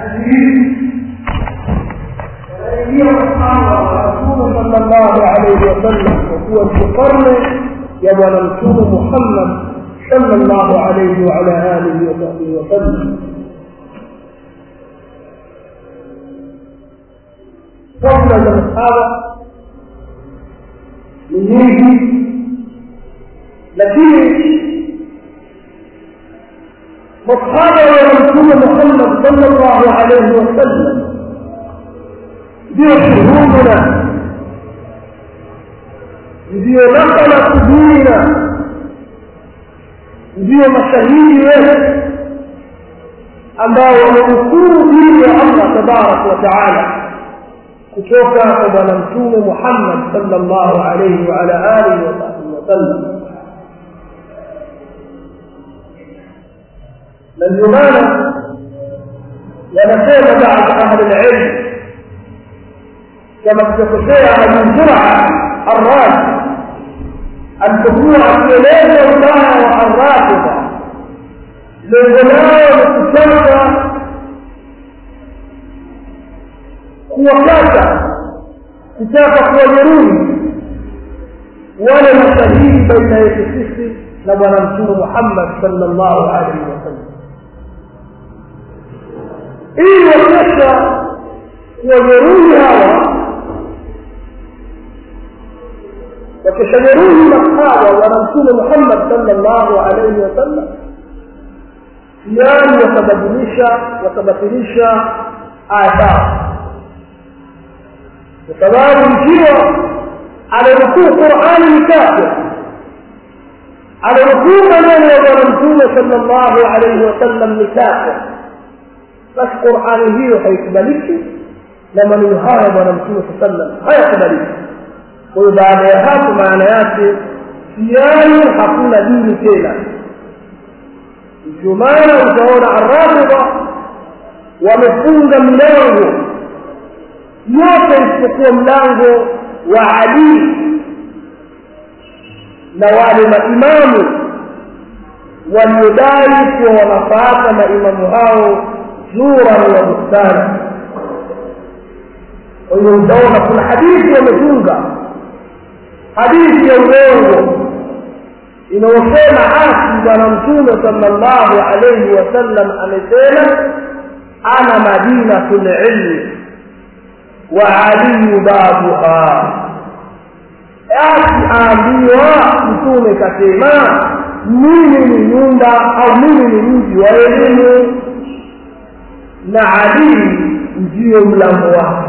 wanaingia masahaba wa mtume sallallahu alaihi wasallam kwa kuwa ni karne ya bwana mtume muhammad sallallahu alaihi waala alihi wasahbihi wasallam fadla za masahaba ni nyingi lakini masahaba wa mtume muhammad sallallahu alaihi wasallam ndio shuhuduna ndio nakala kudina ndio mashahidi wetu ambao wamenukuu dini ya allah tabaraka wa taala kutoka kwa bwana mtume muhammad sallallahu alaihi waala alihi wasahbihi wasallam na ndio maana wanasema baadhi ahli lilm كما تتشيع من جرعة الراجل أن تكون أكيلين الله الرافضة للغلاء والتشرع kuwakata kutaka kuwajeruhi wale mashahidi baina yetu sisi na bwana mtume muhammad salllahu alaihi wasallam ili wakesha kuwajeruhi hawa wakishajeruhi masahaba wana mtume muhammad salllahu alaihi wasallam yani watabadilisha watabatilisha aya zao kwa sababu ikiwa ananukuu qurani ni kafir ananukuu maneno ya bwana mtume salllahu alaihi wasallam ni kafir basi qurani hiyo haikubaliki na maneno haya bwana mtume saa sallam hayakubaliki kwa hiyo baada ya hapo maana yake yani hakuna dini tena ndio maana utaona arrafidha wamefunga milango yote isipokuwa mlango wa ali na wale maimamu waliodai kuwa wanafuata maimamu hao zuran wa bustani kwa hiyo utaona kuna hadithi wametunga hadithi ya uongo inayosema asi bwana mtume salllahu alaihi wasallam amesema ana madinatu lilmi wa aliyu babuha asi aambiwa mtume kasema mimi ni nyumba au mimi ni mji wa elimu na ali ndiyo mlango wake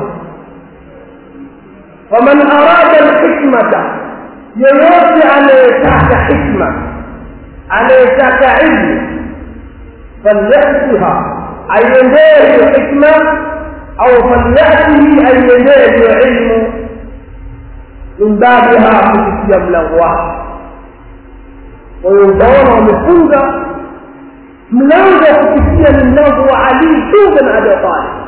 faman arada lhikmata yeyote anayetaka hikma anayetaka ilmu falyatiha aiendee hiyo hikma au falyatihi aiendee hiyo ilmu min babiha kupitia mlango wake kwa hiyo utaona wamefunga mlango wa kupitia ni mlango wa ali tu bin abi talib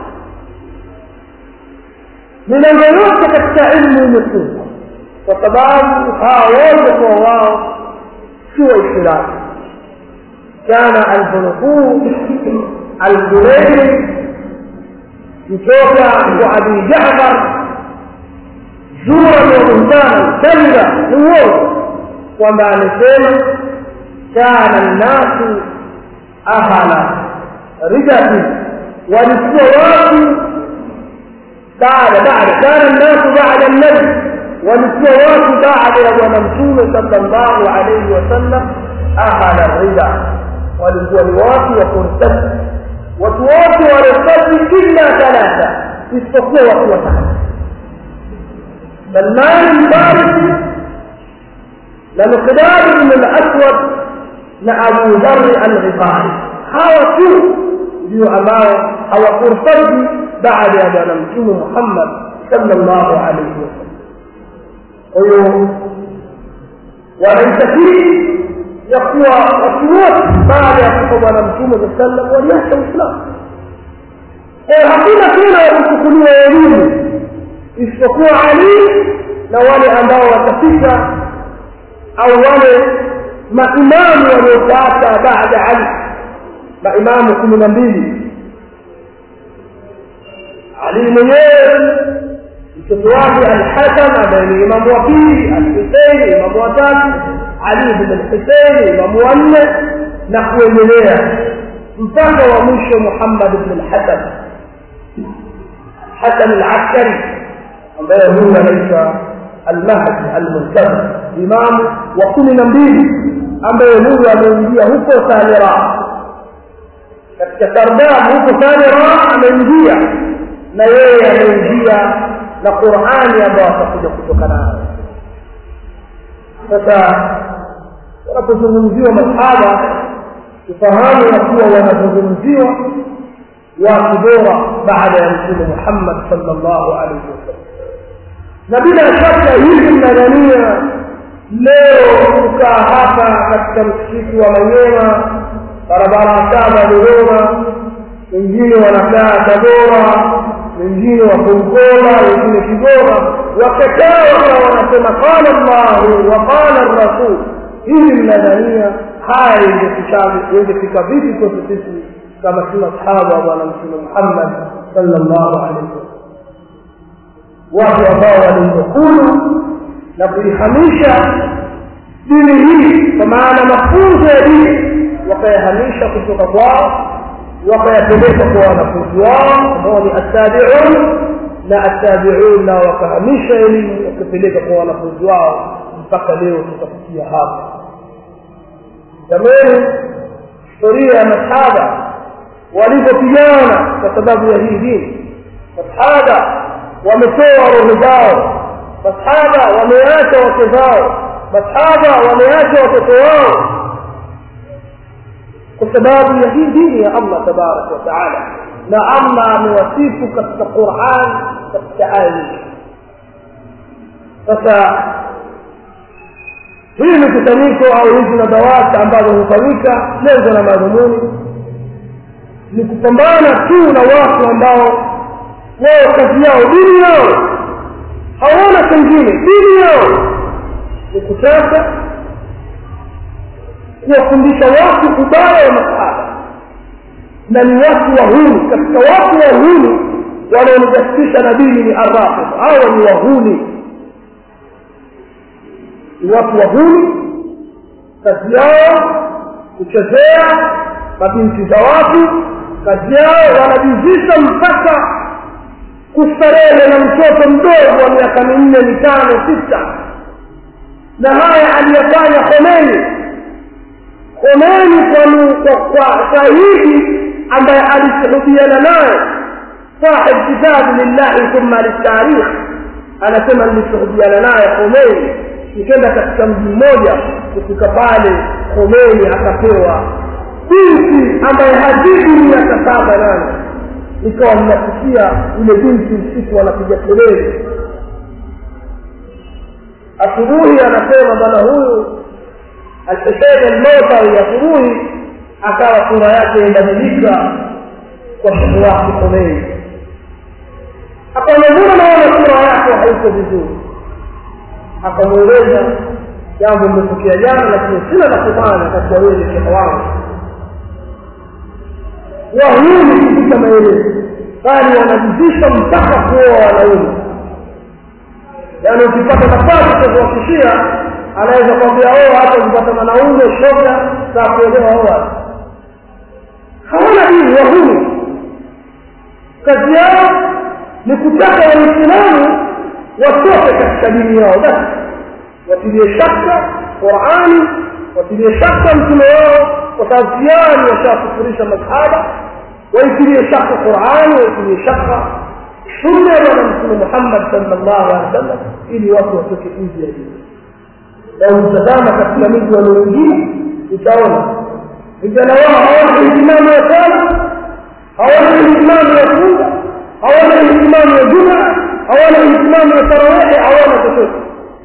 milango yote katika ilmu imefungwa kwa sababu hawa wote kwa wao si waislamu kana alhunufuu aljureiri kutoka kwa abi jafar zuran wa buhtana kadhiba ni uongo kwamba amesema kana nnasu ahala ridati walikuwa watu baada baada kana nnasu baada nabi walikuwa watu baada ya bwana mtume sallallahu alaihi wasallam ahala rida walikuwa ni watu wa kurtadi watu wote wartadi illa thalatha isipokuwa watu watatu salman lfarisi na miqdad bn laswad na abu dhari alghifari hawa tu ndio ambao hawakurtadi baada ya bwana mtume muhammad sallallahu alaihi wasallam kwa hiyo wanaitakiri ya kuwa watu wote baada ya kufa bwana mtume saa sallam waliacha uislamu kwayo hakuna tena ya kuchukuliwa elimu isipokuwa ali na wale ambao watafika au wale maimamu waliofuata baada ali maimamu kumi na mbili ali mwenyewe mtoto wake alhasan ambaye ni imamu wa pili alhuseini imamu wa tatu ali bin alhuseini imamu wa nne na kuendelea mpaka wa mwisho muhammad bn alhasan hasan alaskari ambaye huyu anaitwa almahdi almuntazir imamu wa kumi na mbili ambaye huyu ameingia huko samira katika sardab huko samira ameingia na yeye ameingia na qurani ambayo atakuja kutoka nayo sasa wanapozungumziwa masahaba tufahamu ya kuwa wanazungumziwa watu bora baada ya mtume muhammad salllahu alaihi wasallam na bila shaka hivi mnadhania leo kukaa hapa katika msikiti wa manyema barabara saba dodoma wengine wanakaa tabora wengine wako mkola wengine kigoma wakakaa wakawa wanasema qala llahu wa qala rasul hivi mnadhania haya ingefika vipi kwetu sisi kama si masahaba wa bwana mtume muhammad salllahu alaihi wasallam watu ambao waliokulu na kuihamisha dini hii kwa maana mafunzo ya dini wakayahamisha kutoka kwao wakayapeleka kwa wanafunzi wao ambao ni attabiun na attabiun nao wakahamisha elimu wakapeleka kwa wanafunzi wao mpaka leo tukafikia hapa zamani historia ya masahaba walivyopigana kwa sababu ya hii dini masahaba wametoa roho zao masahaba wameacha wake zao masahaba wameacha watoto wao kwa sababu ya hii dini ya allah tabaraka wataala na allah amewasifu katika quran katika aya nyingi sasa hii mikusanyiko au hizi nadawati ambazo hufanyika lengo na madhumuni ni kupambana tu na watu ambao wao kazi yao dini yao hawana kengine dini yao ni kutaka kuwafundisha watu ubaya wa masahaba na ni watu wahuni katika watu wahuni wanaonijasisha na dini ni arrafid hawa ni wahuni ni watu wahuni kazi yao kuchezea mabinti za watu kazi yao wanajizisha mpaka kustarehe na mtoto mdogo wa miaka minne mitano sita na haya aliyafanya Khomeini Khomeini kwa kwa shahidi ambaye alishuhudiana naye sahib kitabu lillahi thumma litarikh anasema nilishuhudiana naye Khomeini nikenda katika mji mmoja kufika pale Khomeini akapewa binti ambaye hazidi miaka saba nane ikawa mnakusikia yule binti usiku anapiga kelele asubuhi anasema bwana huyu alhusein almotawi asubuhi akawa sura yake imebadilika kwa shehe wake Khomeini akamwambia naona sura yake haiko vizuri akamweleza jambo limetokea jana lakini sina la kufanya katika wewe shehe wangu wahuni kupita maelezo bali wanajizisha mpaka kuoa wanaume yaani ukipata nafasi cha kuwakishia anaweza kwambia oa hata ukipata mwanaume shoga za kuelewa oa hawana dini wahuni kazi yao ni kutaka waislamu watoke katika dini yao basi watilie shaka qurani watilie shaka mtume wao kwa sababu tayari washakufurisha masahaba waitilie shaka qurani waitilie shaka sunna ya bwana mtume muhammad salllahu alehi wa sallam ili watu watoke nje ya dini na utazama katika miji wa wengine utaona vijana wao hawana ihtimamu ya sala hawana ihtimamu ya funga hawana ihtimamu ya jumaa hawana ihtimamu ya tarawehe hawana chochote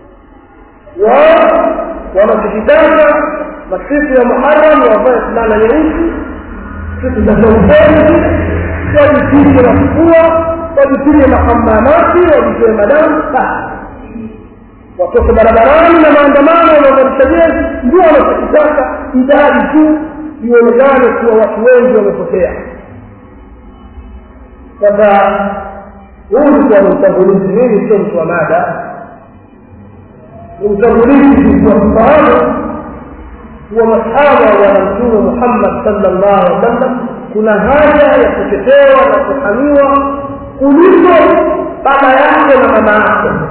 wao wanachokitaka masiku ya muharam wavae fulana nyeusi siku za zauzeni wajipige na kufua wajipige mahamamati wajitoe madamu basi watoke barabarani na maandamano wanaozalisha jezi ndio wanachokitaka idadi tu ionekane kuwa watu wengi wamepotea sasa huu ulikuwa ni utangulizi mimi sio mtu wa mada ni utangulizi kwa kufahamu kuwa masahaba wa bwana mtume muhammad sallallahu alaihi wasallam kuna haja ya kutetewa na kuhamiwa kuliko baba yako na mama yako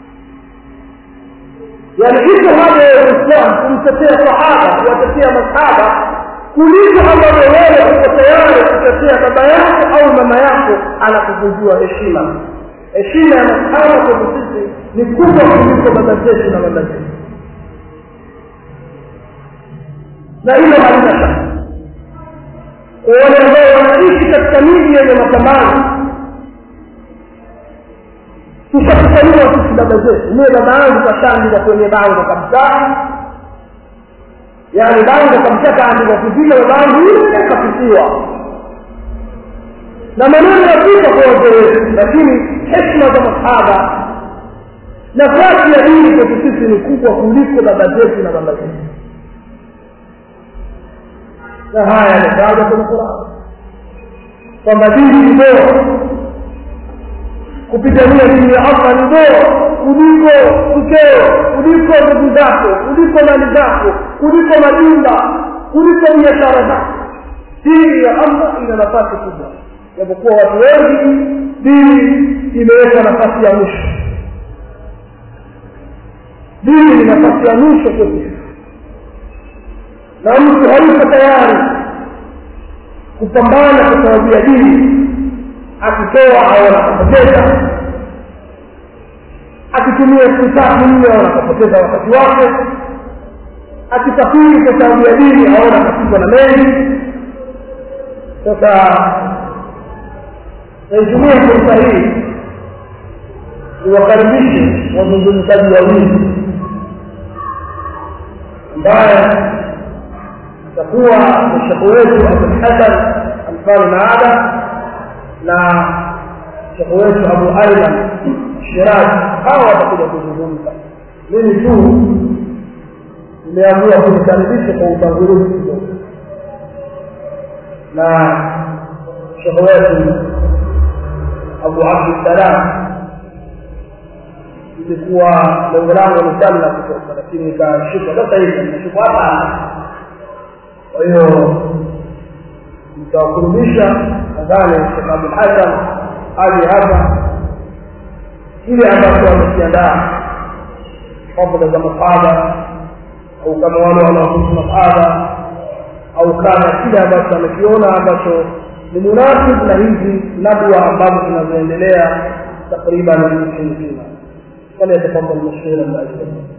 yani iko haja ya uislam kumtetea sahaba kuwatetea masahaba kuliko ambavyo wewe uko tayari kutetea baba yako au mama yako anakuvunjua heshima heshima ya masahaba kwetu sisi ni kubwa kuliko baba zetu na mama zetu na hilo halina shaka kwa wale ambao wanaishi katika miji yenye mapambano tushakutaniwa sisi baba zetu mie baba yangu kashaandika kwenye bango kabisa yaani bango kabisa kaandika kupita baba yangu ile kapitiwa na maneno yapita kwa wazee wetu lakini heshima za masahaba nafasi ya dini kwetu sisi ni kubwa kuliko baba zetu na baba zetu na haya yametajwa kwenye Qur'an kwamba dini ni bora kupigania dini ya Allah ni bora kuliko mkeo kuliko ndugu zako kuliko mali zako kuliko majumba kuliko biashara zako dini ya Allah ina nafasi kubwa japokuwa watu wengi dini imeweka nafasi ya mwisho dini ni nafasi ya mwisho kwetu na mtu hayuko tayari kupambana kwa sababu ya dini akitoa au anapoteza akitumia siku tatu nne au anapoteza wakati wake akisafiri kwa sababu ya dini au anakatizwa na meli sasa naitumia fursa hii niwakaribishe wazungumzaji wawili ambaye itakuwa ni shekhe wetu abulhasan alfani maada na shekhe wetu abu aiman shirazi hawa watakuja kuzungumza mimi tu nimeamua kuikaribisha kwa utangulizi kidogo na shekhe wetu abu abdussalam ilikuwa lengo langu ni sana la kutoka lakini nikashikwa sasa hivi nimeshikwa hapa kwa hiyo nitawakurudisha nadhani Sheikh Abdul Hasan aje hapa kile ambacho wamekiandaa fadhila za masahaba au kama wale wanaohusu masahaba au kama kile ambacho amekiona ambacho ni munasib na hizi nadwa ambazo zinazoendelea takriban nchi nzima فليتفضل مشكورا باجرا